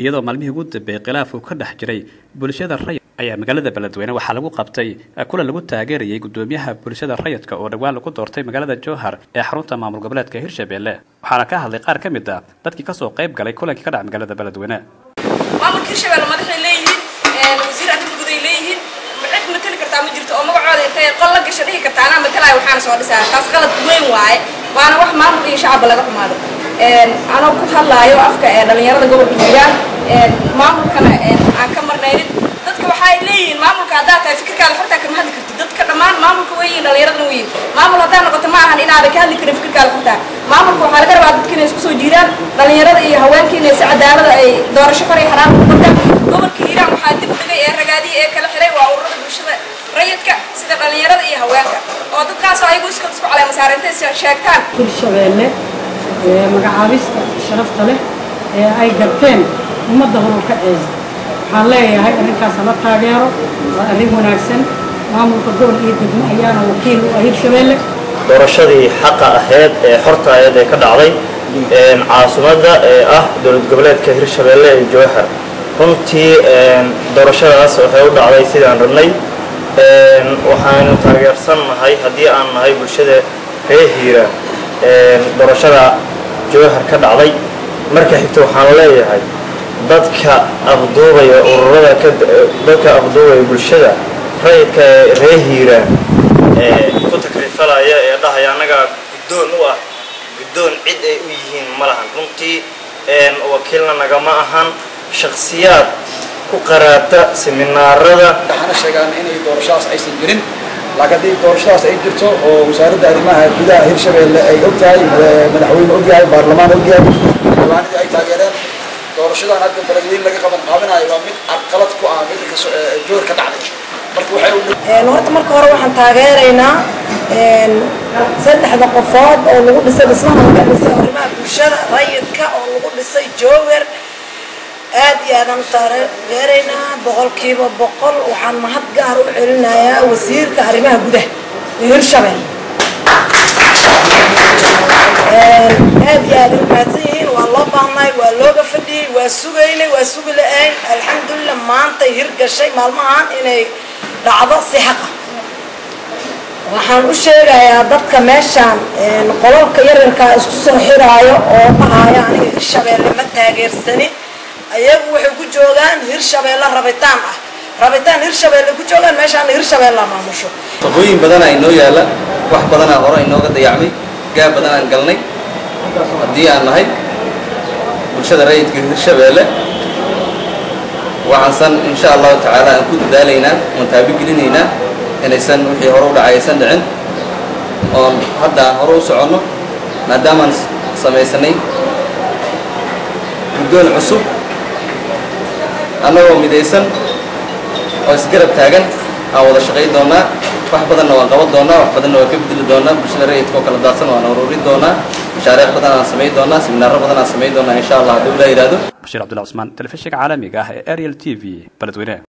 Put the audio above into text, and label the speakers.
Speaker 1: iyadoo maalmihii ugu dambeeyey khilaaf uu ka dhex jiray bulshada rayid ayaa magaalada beledweyne waxaa lagu qabtay kulan lagu taageerayay guddoomiyaha bulshada rayidka oo dhowaan lagu doortay magaalada jowhar ee xarunta maamul goboleedka hirshabelle waxaana ka hadlay qaar ka mid ah dadkii kasoo qayb galay kulankii ka dhaca magaalada beledweyne
Speaker 2: maamulka hirshabelle madaxay leeyihiin wasiir arrinta guday leeyihiin cid matali kartaa ma jirto oo magacooda intay qol la gasha dhihi kartaa anaa matalaayo waxaana soo dhisaa taas qalad weyn waaye waana wax maamul iyo shacabba laga xumaado anoo ku hadlaayo afka ee dhalinyarada gobolka hiiraan maamulkana aan ka marnaynin dadka waxay leeyihiin maamulka haddaad tahay fikirkaada xortaa kama hadli kartid dadka dhammaan maamulka weyiin dhalinyaradana weyiin maamul haddaa noqoto ma ahan inaadan ka hadli karin fikirkaada xortaa maamulka waxaa laga rabaa dadka inay isku soo jiiraan dhalinyarada iyo haweenka inay si cadaalada ay doorasho far iyo xaraam ku qabtaan gobolka hiiraan waxaa dib u dhigay ee ragaadihii ee kala xiray waa ururada bulshada rayidka sida dhalinyarada iyo haweenka oo dadkaasoo ayagu iska isku caleema saara intay sheegtaan
Speaker 3: hirshabeelle magacaabista sharafta leh ee ay garteen ummadda horulka eeda waxaan leeyahay arrinkaas hala taageero waa arrin wanaagsan maamulka gobol iyo degmo ayaana wakiil u ah hirshabeelle
Speaker 4: doorashadii xaqa ahayd ee xorta ahayd ee ka dhacday caasimadda ee ah dowlad goboleedka hirshabeelle ee jowhar runtii doorashadaas waxay u dhacday sidaan rabnay waxaanu taageersan nahay haddii aan nahay bulshada reer hiira doorashada jowhar ka dhacday marka xigta waxaan leeyahay dadka afduubaya ururada dadka afduubaya bulshada rayidka ee reer hiiraan ee ku takrifalaya ee dhahaya annagaa guddoon u ah guddoon cid ay u yihiin ma lahan runtii wakiilna nagama ahan shakhsiyaad ku qaraabta seminaarada
Speaker 5: waxaana sheegaan inay doorashadaas aysan jirin laakiin haddii doorashadaas ay jirto oo wasaaradda arrimaha gudaha hirshabeelle ay og tahay madaxweyne og yahay baarlamaan og yahay xildhibaanadii ay taageereen doorashadan hadda beledweyne laga qaban qaabinayo waa mid carqalad ku ah mid joor ka dhacday marka waxay
Speaker 6: horta marka hore waxaan taageeraynaa saddexda qofood oo lagu dhisay dhismaha laga dhisay arrimaha bulshada rayidka oo lagu dhisay joower aad iyo aadaan u taageeraynaa boqolkiiba boqol waxaan mahad gaar u celinayaa wasiirka arrimaha gudaha ee hirshabelle aad iyo aad u mahadsan yihiin waa loo baahnay waa looga fadhiyey waa sugaynay waa sugi la-ayn alxamdulilah maantay hirgashay maalmahan inay dhacdo si xaqa waxaan u sheegayaa dadka meeshaan qolalka yaryarkaa isku soo xiraayo oo dhahaya aniga hirshabeelle ma taageersanin ayagu waxay ku joogaan hirshabeelle rabitaan ah rabitaan hirshabeelle ku joogaan meeshaan hirshabeelle maamusho
Speaker 7: shaqooyin badanaa inoo yaalla wax badanaa hore inooga dayacmay gaab badanaan galnay haddii aan nahay bulshada rayidka hirshabeelle waxaansan insha allahu tacaala aan ku dadaalaynaa oon taabigelinaynaa inaysan wixii hore u dhacay aysan dhicin oon hadda aan hore u soconno maadaamaan samaysanay guddoon cusub annagoo midaysan oo isgarab taagan aan wada shaqayn doonaa wax badanna waan qaban doonaa wax badanna waan ka bedeli doonaa bulshada rayidka oo kala daadsan waan ururin doonaa mashaariic badan aan samayn doonaa seminaaro badan aan samayn doonaa insha allah hadduu ilaa yidhaahdo
Speaker 1: bashiir cabdulla cusmaan telefishinka caalamiga ah ee ariel t v beledweyne